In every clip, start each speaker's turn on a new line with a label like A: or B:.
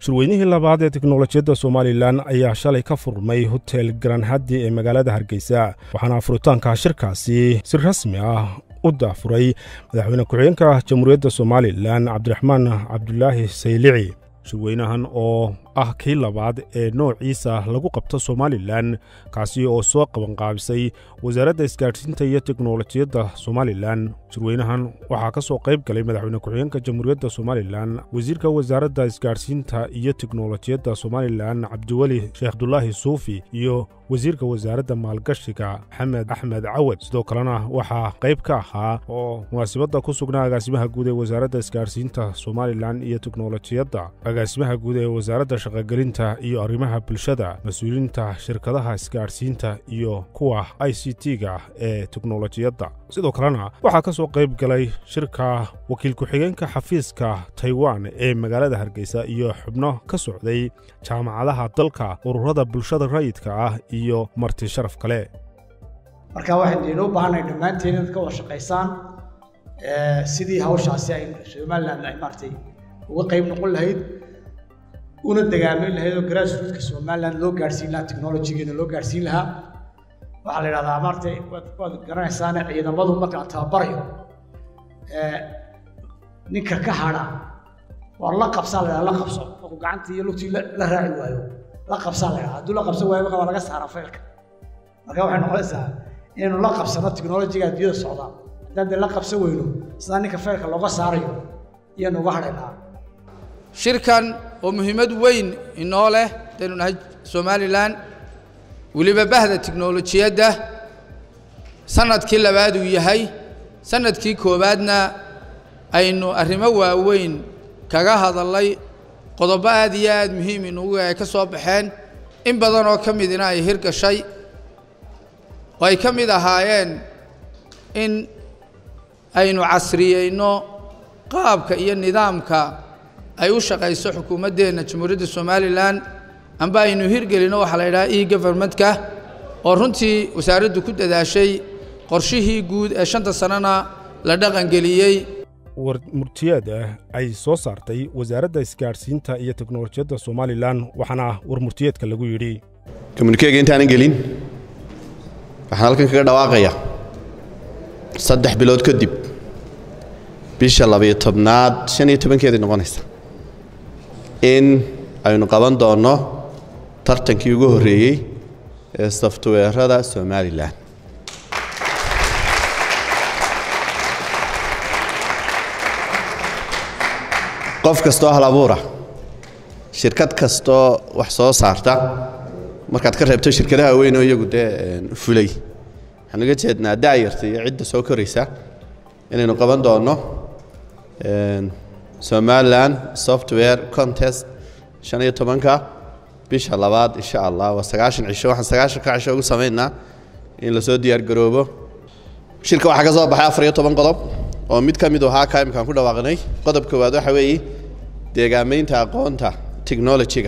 A: shirweynihii labaad ee teknolojiyadda somalilan ayaa shalay ka furmay hotel garanhadi ee magaalada hargeysa waxaana furitaanka shirkaasi si rasmi ah u daafuray madaxweyne ku-xigeenka jamhuuriyadda somalilan cabdiraxmaan cabdulaahi saylici shirweynahan oo ah kii labaad ee noociisa lagu qabto somalilan kaasi oo soo qabanqaabisay wasaaradda isgaadhsiinta iyo teknolojiyadda somalilan shirweynahan waxaa ka soo qayb galay madaxweyne ku-xigeenka jamhuuriyadda somalilan wasiirka wasaaradda isgaadhsiinta iyo teknolojiyadda somalilan cabdiweli sheekh abdulaahi suufi iyo wasiirka wasaaradda maalgashiga maxamed axmed cawad sidoo kalena waxaa qayb ka ahaa oo munaasibadda ku sugnaa agaasimaha guud ee wasaaradda isgaadhsiinta somalilan iyo teknolojiyadda agaasimaha guud ee wasaaradda shaqogelinta iyo arrimaha bulshada mas-uuliyiinta shirkadaha isgaadhsiinta iyo kuwa i c t-ga ee teknolojiyadda sidoo kalena waxaa ka soo qayb galay shirka wakiil ku-xigeenka xafiiska taiwan ee magaalada hargeysa iyo xubno ka socday jaamacadaha dalka ururada bulshada rayidka ah iyo marti sharaf kale
B: marka waxaynu inoo baahanay dhammaanteen inaad ka wada shaqaysaan sidii hawshaasi ay somaliland ay maaragtay uga qayb noqon lahayd una dagaalmin lahayd oo grassrootka somaliland loo gaadhsiin lahaa technologygeeda loo gaadhsiin lahaa waxaa la yidhahdaa maaragtay waad waad garanaysaane ciidamadu marka la tababarayo ninka ka hadha waa la qabsaa la yidhahdaa la qabso markuu gacantii iyo lugtii la raaci waayo la qabsaa la yidhahdaa hadduu la qabsan waayo marka waa laga saaraa faylka marka waxay noqonaysaa inaynu la qabsano technologyga adduunyada socda haddaan dee la qabsan weyno sidaa ninka faylka looga saarayo iyaanu uga hadhaynaa
C: shirkan oo muhiimad weyn inoo leh hadaynu nahay somalilan weliba bahda tiknolojiyadda sanadkii labaad uu yahay sanadkii koowaadna aynu arrimo waaweyn kaga hadallay qodobo aad iyo aad muhiim inugu ay ka soo baxeen in badan oo ka midina ay hirgashay oo ay ka mid ahaayeen in aynu casriyeyno qaabka iyo nidaamka ay u shaqayso xukuumaddeenna jamhuuriyadda somalilan amba aynu hirgelino waxaa la yidhaha e governmentka oo runtii wasaaraddu ku dadaashay qorshihii guud ee shanta sannona la dhaqangeliyey
A: war murtiyeed ah ay soo saartay wasaaradda isgaadhsiinta iyo teknolojiyadda somalilan waxaana war murtiyeedka lagu yidhi
D: komunikeega intaanan gelin waxaan halkan kaga dhawaaqaya saddex bilood kadib bisha labayo tobnaad shan iyo tobankeedii noqonaysa in aynu qaban doonno tartankii ugu horreeyey ee softweerada somalilan qof kastoo hal abuura shirkad kastoo wax soo saarta markaad ka reebto shirkadaha weyn oo iyagu dee fulay waxaan uga jeednaa daayarta iyo cidda soo koraysa inaynu qaban doonno somalilan software contest shan iyo tobanka bisha labaad insha allah waa sagaashan cisho waxaan sagaashanka cisho ugu samaynaa in lasoo diyaar garoobo shirka waxaa ka soo baxay afar iyo toban qodob oo mid ka mid ahaa ka imkaan ku dhawaaqnay qodob koowaad waxa weeye deegaamaynta aqoonta technologyga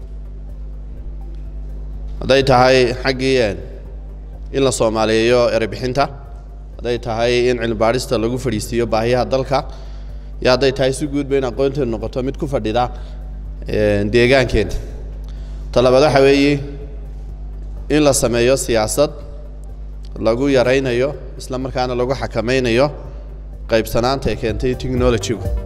D: hadday tahay xaggii in la soomaaliyeeyo erebixinta hadday tahay in cilmibaadhista lagu fadhiisiiyo baahiyaha dalka iyo hadday tahay si guudba in aqoonteedu noqoto mid ku fadhida deegaankeena talabaad waxa weeye in la sameeyo siyaasad lagu yaraynayo isla markaana lagu xakamaynayo qaybsanaanta ay keentay technologygu